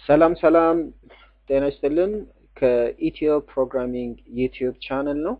ሰላም ሰላም፣ ጤና ይስጥልን። ከኢትዮ ፕሮግራሚንግ ዩቲዩብ ቻነል ነው።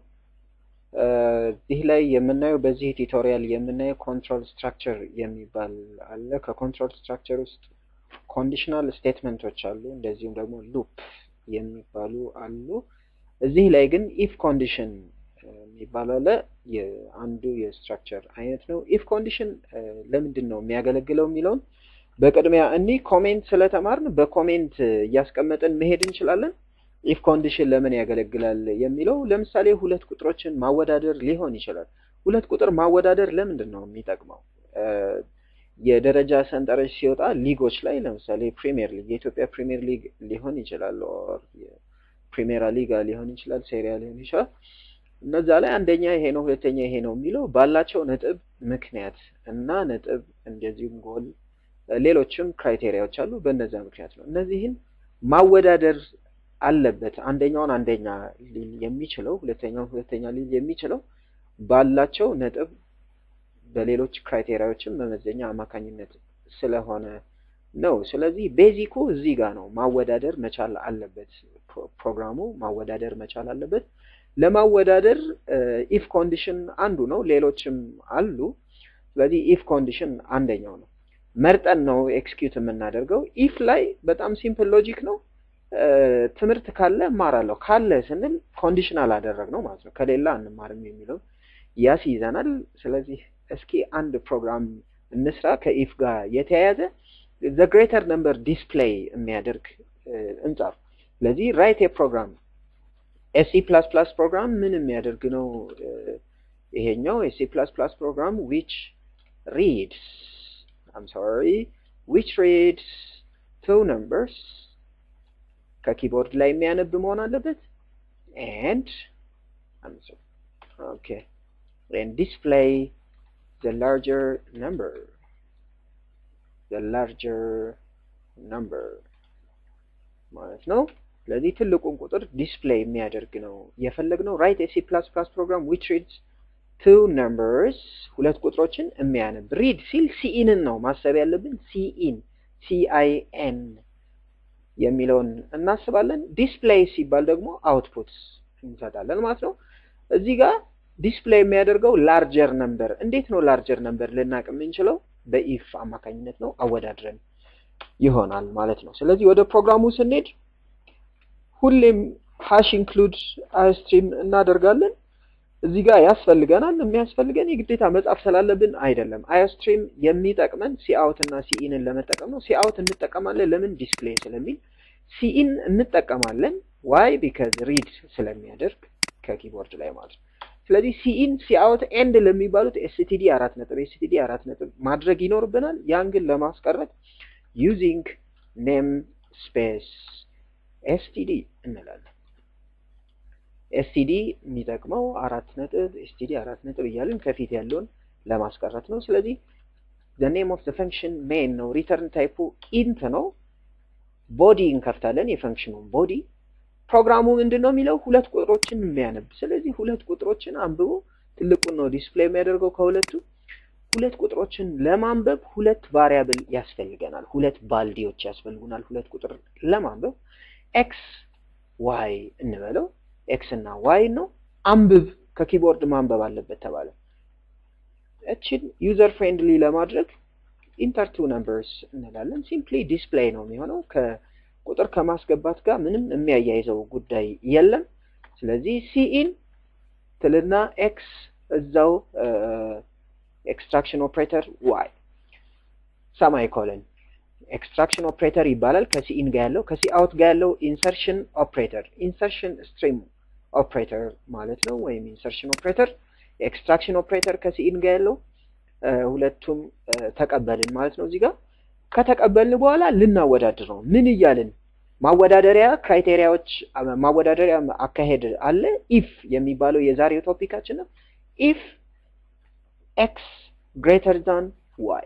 እዚህ ላይ የምናየው በዚህ ቱቶሪያል የምናየው ኮንትሮል ስትራክቸር የሚባል አለ። ከኮንትሮል ስትራክቸር ውስጥ ኮንዲሽናል ስቴትመንቶች አሉ፣ እንደዚሁም ደግሞ ሉፕ የሚባሉ አሉ። እዚህ ላይ ግን ኢፍ ኮንዲሽን የሚባል አለ። አንዱ የስትራክቸር አይነት ነው። ኢፍ ኮንዲሽን ለምንድን ነው የሚያገለግለው የሚለውን በቅድሚያ እኒህ ኮሜንት ስለተማርን በኮሜንት እያስቀመጥን መሄድ እንችላለን። ኢፍ ኮንዲሽን ለምን ያገለግላል የሚለው ለምሳሌ ሁለት ቁጥሮችን ማወዳደር ሊሆን ይችላል። ሁለት ቁጥር ማወዳደር ለምንድን ነው የሚጠቅመው? የደረጃ ሰንጠረዥ ሲወጣ ሊጎች ላይ ለምሳሌ ፕሪሚየር ሊግ የኢትዮጵያ ፕሪሚየር ሊግ ሊሆን ይችላል፣ ኦር ፕሪሜራ ሊጋ ሊሆን ይችላል፣ ሴሪያ ሊሆን ይችላል። እነዛ ላይ አንደኛ ይሄ ነው፣ ሁለተኛ ይሄ ነው የሚለው ባላቸው ነጥብ ምክንያት እና ነጥብ እንደዚሁም ጎል ሌሎችም ክራይቴሪያዎች አሉ። በእነዚያ ምክንያት ነው እነዚህን ማወዳደር አለበት። አንደኛውን አንደኛ ሊል የሚችለው ሁለተኛውን ሁለተኛ ሊል የሚችለው ባላቸው ነጥብ በሌሎች ክራይቴሪያዎችም መመዘኛ አማካኝነት ስለሆነ ነው። ስለዚህ ቤዚኩ እዚህ ጋር ነው። ማወዳደር መቻል አለበት። ፕሮግራሙ ማወዳደር መቻል አለበት። ለማወዳደር ኢፍ ኮንዲሽን አንዱ ነው። ሌሎችም አሉ። ስለዚህ ኢፍ ኮንዲሽን አንደኛው ነው። መርጠን ነው ኤክስኪዩት የምናደርገው። ኢፍ ላይ በጣም ሲምፕል ሎጂክ ነው። ትምህርት ካለ እማራለሁ ካለ ስንል ኮንዲሽናል አደረግ ነው ማለት ነው። ከሌላ አንማርም የሚለው ያስይዘናል። ስለዚህ እስኪ አንድ ፕሮግራም እንስራ ከኢፍ ጋር የተያያዘ ዘ ግሬተር ነምበር ዲስፕሌይ የሚያደርግ እንጻፍ። ስለዚህ ራይት የፕሮግራም ኤሲ ፕላስ ፕላስ ፕሮግራም ምን የሚያደርግ ነው? ይሄኛው ኤሲ ፕላስ ፕላስ ፕሮግራም ዊች ሪድስ I'm sorry, which reads two numbers ከኪቦርድ ላይ የሚያነብ መሆን አለበት and I'm sorry, okay and display the larger number the larger number ማለት ነው። ስለዚህ ትልቁን ቁጥር ዲስፕሌይ የሚያደርግ ነው የፈለግነው። ራይት ኤሲ ፕላስ ፕላስ ፕሮግራም which reads two numbers ሁለት ቁጥሮችን የሚያነብ ሪድ ሲል ሲኢንን ነው ማሰብ ያለብን። ሲኢን ሲአይኤን የሚለውን እናስባለን። ዲስፕሌይ ሲባል ደግሞ አውትፑት እንሰጣለን ማለት ነው። እዚህ ጋር ዲስፕሌይ የሚያደርገው ላርጀር ነምበር። እንዴት ነው ላርጀር ነምበር ልናቅ የምንችለው? በኢፍ አማካኝነት ነው። አወዳድረን ይሆናል ማለት ነው። ስለዚህ ወደ ፕሮግራሙ ስንሄድ ሁሌም ሃሽ ኢንክሉድ አይስትሪም እናደርጋለን። እዚህ ጋር ያስፈልገናል። የሚያስፈልገን የግዴታ መጻፍ ስላለብን አይደለም። አዮስትሪም የሚጠቅመን ሲአውት እና ሲኢንን ለመጠቀም ነው። ሲአውት እንጠቀማለን ለምን? ዲስፕሌይ ስለሚል። ሲኢን እንጠቀማለን ዋይ? ቢካዝ ሪድ ስለሚያደርግ ከኪቦርድ ላይ ማለት ነው። ስለዚህ ሲኢን፣ ሲአውት፣ ኤንድ ለሚባሉት ኤስቲዲ አራት ነጥብ ኤስቲዲ አራት ነጥብ ማድረግ ይኖርብናል። ያን ግን ለማስቀረት ዩዚንግ ኔም ስፔስ ኤስቲዲ እንላለን። ኤስቲዲ የሚጠቅመው አራት ነጥብ ኤስቲዲ አራት ነጥብ እያልን ከፊት ያለውን ለማስቀረት ነው። ስለዚህ the name of the function main ነው። ሪተርን ታይፑ ኢንት ነው። ቦዲ እንከፍታለን፣ የፈንክሽኑን ቦዲ። ፕሮግራሙ ምንድን ነው የሚለው ሁለት ቁጥሮችን የሚያነብ ስለዚህ ሁለት ቁጥሮችን አንብቦ ትልቁን ነው ዲስፕሌይ የሚያደርገው ከሁለቱ። ሁለት ቁጥሮችን ለማንበብ ሁለት ቫሪያብል ያስፈልገናል። ሁለት ባልዲዎች ያስፈልጉናል። ሁለት ቁጥር ለማንበብ ኤክስ ዋይ እንበለው ኤክስ እና ዋይ ነው። አንብብ ከኪቦርድ ማንበብ አለበት ተባለ። እችን ዩዘር ፍሬንድሊ ለማድረግ ኢንተር ቱ ነምበርስ እንላለን። ሲምፕሊ ዲስፕሌይ ነው የሚሆነው። ከቁጥር ከማስገባት ጋር ምንም የሚያያይዘው ጉዳይ የለም። ስለዚህ ሲኢን ትልና ኤክስ እዛው ኤክስትራክሽን ኦፕሬተር ዋይ ሰማይ ኮለን ኤክስትራክሽን ኦፕሬተር ይባላል። ከሲኢን ጋር ያለው ከሲ አውት ጋር ያለው ኢንሰርሽን ኦፕሬተር ኢንሰርሽን ስትሪም ኦፕሬተር ማለት ነው። ወይም ኢንሰርሽን ኦፕሬተር ኤክስትራክሽን ኦፕሬተር ከሲኢን ጋር ያለው ሁለቱም ተቀበልን ማለት ነው። እዚህ ጋር ከተቀበልን በኋላ ልናወዳድር ነው። ምን እያልን ማወዳደሪያ ክራይቴሪያዎች ማወዳደሪያ አካሄድ አለ። ኢፍ የሚባለው የዛሬው ቶፒካችን ነው። ኢፍ ኤክስ ግሬተር ዛን ዋይ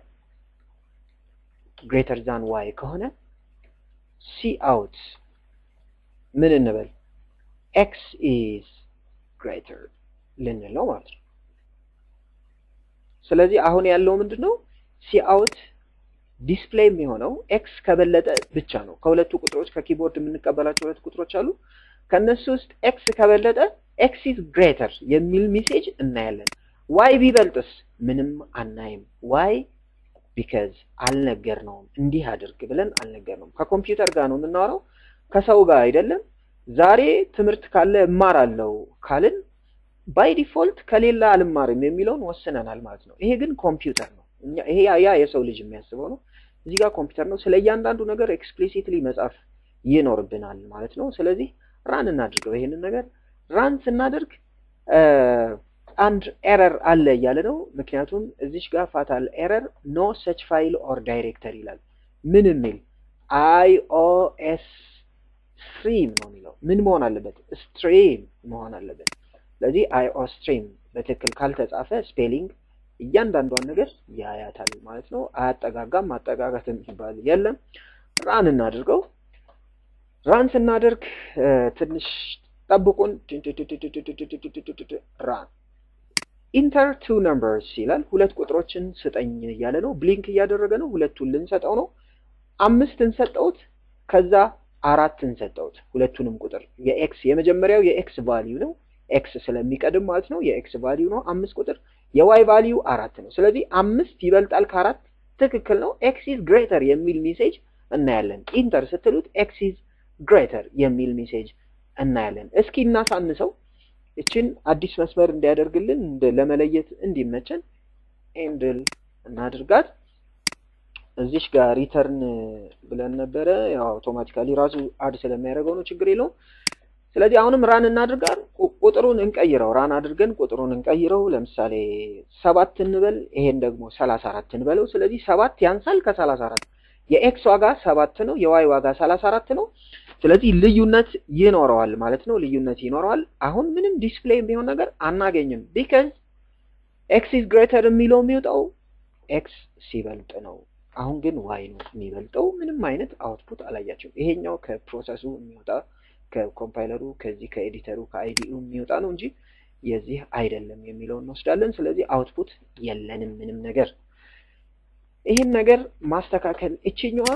ግሬተር ዛን ዋይ ከሆነ ሲ አውት ምን እንበል ኤክስ ኢዝ ግሬተር ልንል ነው ማለት ነው። ስለዚህ አሁን ያለው ምንድን ነው? ሲ አውት ዲስፕሌይ የሚሆነው ኤክስ ከበለጠ ብቻ ነው። ከሁለቱ ቁጥሮች ከኪቦርድ የምንቀበላቸው ሁለት ቁጥሮች አሉ። ከነሱ ውስጥ ኤክስ ከበለጠ ኤክስ ኢዝ ግሬተር የሚል ሜሴጅ እናያለን። ዋይ ቢበልጥስ ምንም አናይም። ዋይ ቢካዝ አልነገርነውም። እንዲህ አድርግ ብለን አልነገርነውም። ከኮምፒውተር ጋር ነው የምናወራው፣ ከሰው ጋር አይደለም። ዛሬ ትምህርት ካለ እማራለሁ ካልን ባይ ዲፎልት ከሌላ አልማርም የሚለውን ወስነናል ማለት ነው። ይሄ ግን ኮምፒውተር ነው። ይሄ ያ የሰው ልጅ የሚያስበው ነው። እዚህ ጋር ኮምፒውተር ነው። ስለ እያንዳንዱ ነገር ኤክስፕሊሲትሊ መጻፍ ይኖርብናል ማለት ነው። ስለዚህ ራን እናድርገው። ይሄንን ነገር ራን ስናደርግ አንድ ኤረር አለ እያለ ነው። ምክንያቱም እዚች ጋር ፋታል ኤረር ኖ ሰች ፋይል ኦር ዳይሬክተር ይላል። ምን የሚል አይኦኤስ ስትሪም ነው የሚለው። ምን መሆን አለበት? ስትሪም መሆን አለበት። ስለዚህ አይኦ ስትሪም በትክክል ካልተጻፈ ስፔሊንግ እያንዳንዷን ነገር ያያታል ማለት ነው። አያጠጋጋም። ማጠጋጋት የሚባል የለም። ራን እናድርገው። ራን ስናደርግ ትንሽ ጠብቁን። ራን ኢንተር ቱ ነምበርስ ይላል። ሁለት ቁጥሮችን ስጠኝ እያለ ነው። ብሊንክ እያደረገ ነው። ሁለቱን ልንሰጠው ነው። አምስት እንሰጠውት፣ ከዛ አራት እንሰጠውት። ሁለቱንም ቁጥር የኤክስ የመጀመሪያው የኤክስ ቫሊዩ ነው። ኤክስ ስለሚቀድም ማለት ነው። የኤክስ ቫሊዩ ነው አምስት ቁጥር። የዋይ ቫሊዩ አራት ነው። ስለዚህ አምስት ይበልጣል ከአራት ትክክል ነው። ኤክስ ኢዝ ግሬተር የሚል ሜሴጅ እናያለን። ኢንተር ስትሉት ኤክስ ኢዝ ግሬተር የሚል ሜሴጅ እናያለን። እስኪ እናሳንሰው። እችን አዲስ መስመር እንዲያደርግልን ለመለየት እንዲመቸን ኤንድል እናድርጋት። እዚሽ ጋር ሪተርን ብለን ነበረ። ያው አውቶማቲካሊ ራሱ አድ ስለሚያደርገው ነው፣ ችግር የለውም። ስለዚህ አሁንም ራን እናድርጋል። ቁጥሩን እንቀይረው። ራን አድርገን ቁጥሩን እንቀይረው። ለምሳሌ ሰባት እንበል፣ ይሄን ደግሞ ሰላሳ አራት እንበለው። ስለዚህ ሰባት ያንሳል ከሰላሳ አራት የኤክስ ዋጋ ሰባት ነው፣ የዋይ ዋጋ ሰላሳ አራት ነው። ስለዚህ ልዩነት ይኖረዋል ማለት ነው። ልዩነት ይኖረዋል። አሁን ምንም ዲስፕሌይ የሚሆን ነገር አናገኝም። ቢካዝ ኤክስ ኢዝ ግሬተር የሚለው የሚወጣው ኤክስ ሲበልጥ ነው። አሁን ግን ዋይ ነው የሚበልጠው። ምንም አይነት አውትፑት አላያቸው። ይሄኛው ከፕሮሰሱ የሚወጣ ከኮምፓይለሩ ከዚህ ከኤዲተሩ ከአይዲኡ የሚወጣ ነው እንጂ የዚህ አይደለም የሚለውን እንወስዳለን። ስለዚህ አውትፑት የለንም ምንም ነገር። ይህን ነገር ማስተካከል እችኛዋ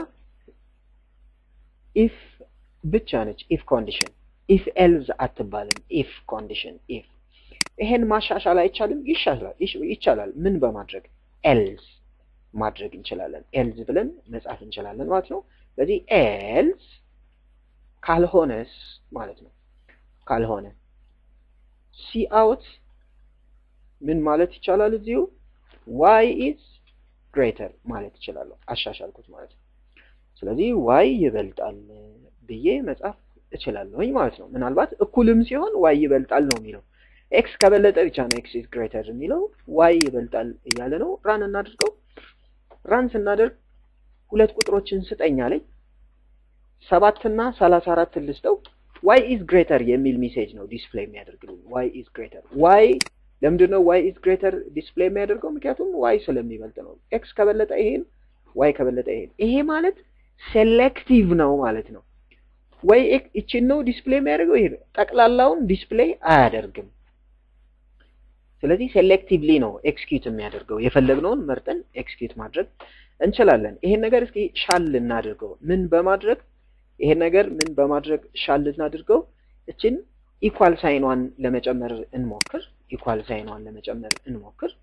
ኢፍ ብቻ ነች። ኢፍ ኮንዲሽን ኢፍ ኤልዝ አትባልም። ኢፍ ኮንዲሽን ኢፍ ይሄን ማሻሻል አይቻልም? ይሻላል ይቻላል። ምን በማድረግ ኤልዝ ማድረግ እንችላለን። ኤልዝ ብለን መጻፍ እንችላለን ማለት ነው። ስለዚህ ኤልዝ ካልሆነስ ማለት ነው። ካልሆነ ሲ አውት ምን ማለት ይቻላል? እዚሁ ዋይ ኢዝ ግሬተር ማለት ይችላለሁ። አሻሻልኩት ማለት ነው። ስለዚህ ዋይ ይበልጣል ብዬ መጻፍ እችላለሁኝ ማለት ነው። ምናልባት እኩልም ሲሆን ዋይ ይበልጣል ነው የሚለው። ኤክስ ከበለጠ ብቻ ነው ኤክስ ኢዝ ግሬተር የሚለው። ዋይ ይበልጣል እያለ ነው። ራን እናድርገው። ራን ስናደርግ ሁለት ቁጥሮችን ስጠኝ አለኝ። ሰባት እና ሰላሳ አራት ልስጠው። ዋይ ኢዝ ግሬተር የሚል ሜሴጅ ነው ዲስፕሌይ የሚያደርግልኝ። ዋይ ኢዝ ግሬተር ዋይ ለምንድን ነው ዋይ ኢዝ ግሬተር ዲስፕሌይ የሚያደርገው? ምክንያቱም ዋይ ስለሚበልጥ ነው። ኤክስ ከበለጠ ይሄን፣ ዋይ ከበለጠ ይሄን። ይሄ ማለት ሴሌክቲቭ ነው ማለት ነው። ወይ ይችን ነው ዲስፕሌይ የሚያደርገው፣ ይሄ ጠቅላላውን ዲስፕሌይ አያደርግም። ስለዚህ ሴሌክቲቭሊ ነው ኤክስኪዩት የሚያደርገው። የፈለግነውን መርጠን ኤክስኪዩት ማድረግ እንችላለን። ይሄን ነገር እስኪ ሻል እናድርገው። ምን በማድረግ ይሄን ነገር ምን በማድረግ ሻል እናድርገው? እችን ኢኳል ሳይኗን ለመጨመር እንሞክር። ኢኳል ሳይኗን ለመጨመር እንሞክር።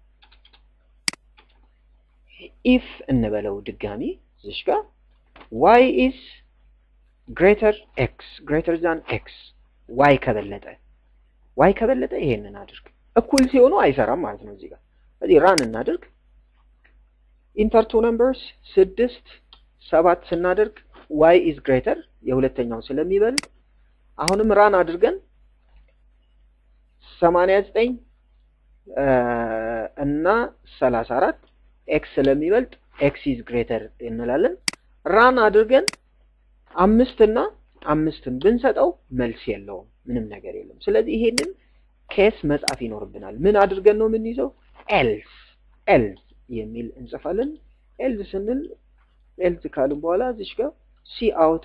ኢፍ እንበለው ድጋሚ እዚሽ ጋር ዋይ ኢዝ ግሬተር ኤክስ ግሬተር ዛን ኤክስ ዋይ ከበለጠ ዋይ ከበለጠ ይሄንን አድርግ። እኩል ሲሆኑ አይሰራም ማለት ነው። እዚህ ጋር ስለዚህ ራን እናድርግ። ኢንተር ቱ ነምበርስ ስድስት ሰባት ስናደርግ ዋይ ኢዝ ግሬተር የሁለተኛው ስለሚበልጥ አሁንም ራን አድርገን ሰማንያ ዘጠኝ እና ሰላሳ አራት ኤክስ ስለሚበልጥ ኤክስ ኢዝ ግሬተር እንላለን። ራን አድርገን አምስት እና አምስትን ብንሰጠው መልስ የለውም፣ ምንም ነገር የለም። ስለዚህ ይሄንን ኬስ መጻፍ ይኖርብናል። ምን አድርገን ነው የምንይዘው? ኤልስ ኤልስ የሚል እንጽፋለን። ኤልዝ ስንል ኤልዝ ካልን በኋላ እዚች ጋር ሲ አውት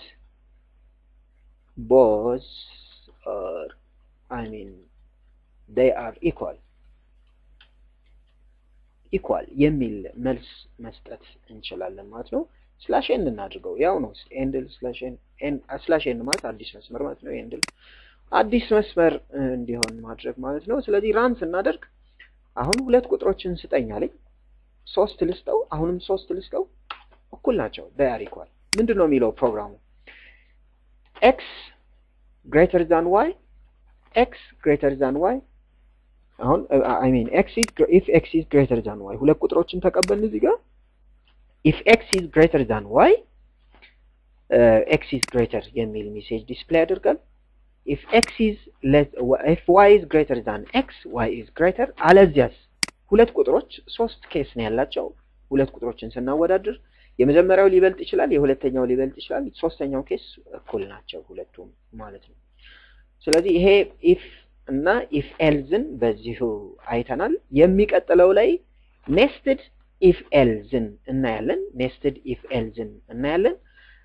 ቦዝ ኦር አይ ሚን ዴይ አር ኢኳል ኢኳል የሚል መልስ መስጠት እንችላለን ማለት ነው። ስላሽ ኤን እናድርገው ያው ነው። ኤንድል ስላሽ ኤን ስላሽ ኤን ማለት አዲስ መስመር ማለት ነው። ኤንድል አዲስ መስመር እንዲሆን ማድረግ ማለት ነው። ስለዚህ ራን ስናደርግ አሁን ሁለት ቁጥሮችን ስጠኝ አለኝ። ሶስት ልስጠው፣ አሁንም ሶስት ልስጠው፣ እኩል ናቸው። ዳያር ኢኳል ምንድን ነው የሚለው ፕሮግራሙ ኤክስ ግሬተር ዛን ዋይ ኤክስ ግሬተር ዛን ዋይ አሁን አይ ሚን ኤክስ ኢዝ ኢፍ ኤክስ ኢዝ ግሬተር ዛን ዋይ ሁለት ቁጥሮችን ተቀበልን እዚህ ጋር ኢፍ ኤክስ ኢዝ ግሬተር ዛን ዋይ ኤክስ ኢዝ ግሬተር የሚል ሜሴጅ ዲስፕሌይ ያደርጋል። ኢፍ ኤክስ ኢዝ ኢፍ ዋይ ኢዝ ግሬተር ዛን ኤክስ ዋይ ኢዝ ግሬተር አለዚያስ ሁለት ቁጥሮች ሶስት ኬስ ነው ያላቸው። ሁለት ቁጥሮችን ስናወዳድር የመጀመሪያው ሊበልጥ ይችላል፣ የሁለተኛው ሊበልጥ ይችላል። ሶስተኛው ኬስ እኩል ናቸው ሁለቱም ማለት ነው። ስለዚህ ይሄ ኢፍ እና ኢፍ ኤልዝን በዚሁ አይተናል። የሚቀጥለው ላይ ኔስትድ ኢፍ ኤልዝን እናያለን። ኔስትድ ኢፍ ኤልዝን እናያለን።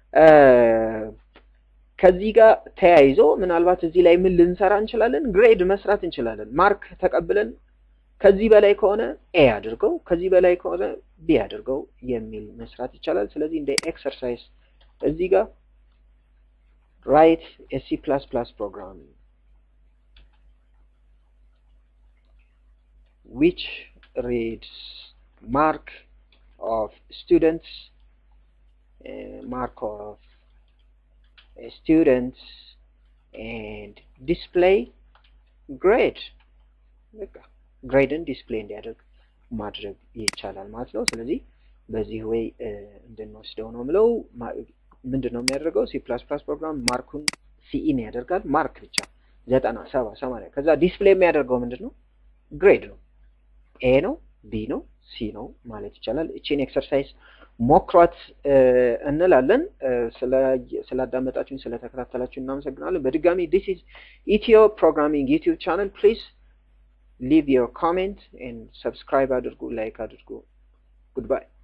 ከዚህ ጋር ተያይዞ ምናልባት እዚህ ላይ ምን ልንሰራ እንችላለን? ግሬድ መስራት እንችላለን። ማርክ ተቀብለን ከዚህ በላይ ከሆነ ኤ አድርገው ከዚህ በላይ ከሆነ ቢ አድርገው የሚል መስራት ይቻላል። ስለዚህ እንደ ኤክሰርሳይዝ እዚህ ጋር ራይት ኤሲ ፕላስ ፕላስ ፕሮግራም which reads mark of students uh, mark of uh, students and display grade ግሬድን ዲስፕሌይ እንዲያደርግ ማድረግ ይቻላል ማለት ነው። ስለዚህ በዚህ ወይ እንድንወስደው ነው ምለው። ምንድን ነው የሚያደርገው? ሲ ፕላስ ፕላስ ፕሮግራም ማርኩን ሲኢን ያደርጋል። ማርክ ብቻ ዘጠና ሰባ ሰማንያ ከዛ ዲስፕሌይ የሚያደርገው ምንድን ነው? ግሬድ ነው። ኤ ነው፣ ቢ ነው፣ ሲ ነው ማለት ይቻላል። እቺን ኤክሰርሳይዝ ሞክሯት እንላለን። ስላዳመጣችሁን ስለተከታተላችሁ እናመሰግናለን። በድጋሚ ዲስ ኢዝ ኢትዮ ፕሮግራሚንግ ዩቲዩብ ቻናል ፕሊዝ leave your comment and subscribe አድርጉ ላይክ አድርጉ ጉድባይ